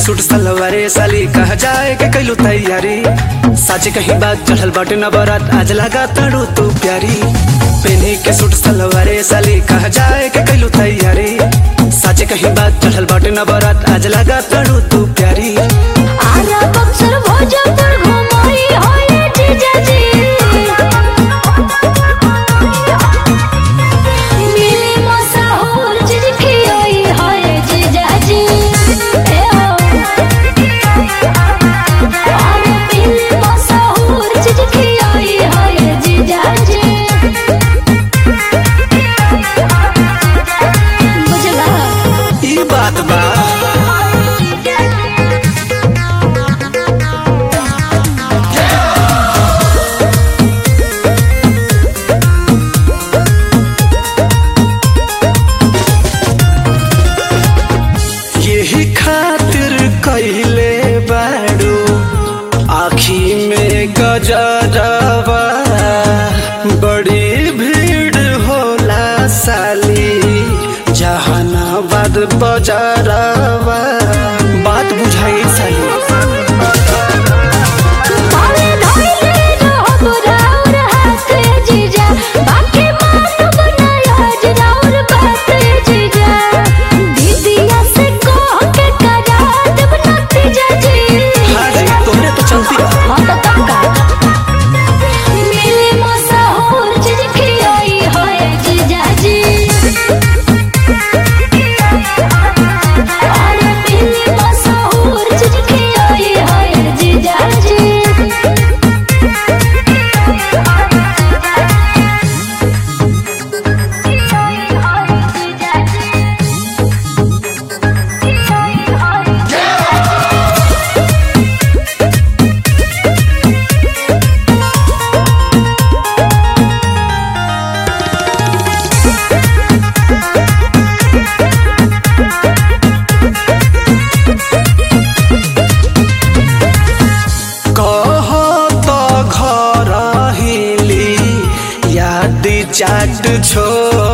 suit सलवारे साली कह जाए के कैलू तैयारी सच कहीं बात चढ़ल बाटे न बरात आज लगा तड़ू तू प्यारी पेनी के सूट सलवारे साली कह जाए के कैलू तैयारी सच कहीं बात चढ़ल बाटे न बरात आज लगा तड़ू तू प्यारी आरा बक्सर भोजपुर घुमाई होए जीजाजी मिली मसाहुर चीज खियोई होए जीजाजी ए हो आरा मिली मसाहुर चीज खियोई होए जीजाजी बुझला ई बात बा यही खातिर कैले बाड़ू आखी में गजरवा बड़ी भीड़ होला साली जहानाबाद बजारवा बात बुझाई साली पावे धोइले रहब राउर हाथे जीजा बाकी मानब नयाज राउर बाते जीजा दीदिया से कह के करा देब नतीजा जी हाँ जी तोहरे तो चलती रहा हाँ तो तब का मिली मसाहुर चीज खियोई होए जीजा जी अरे मिली मसाहुर चीज खियोई होए जीजा जी कह तो घर हिली याद चाट छोड़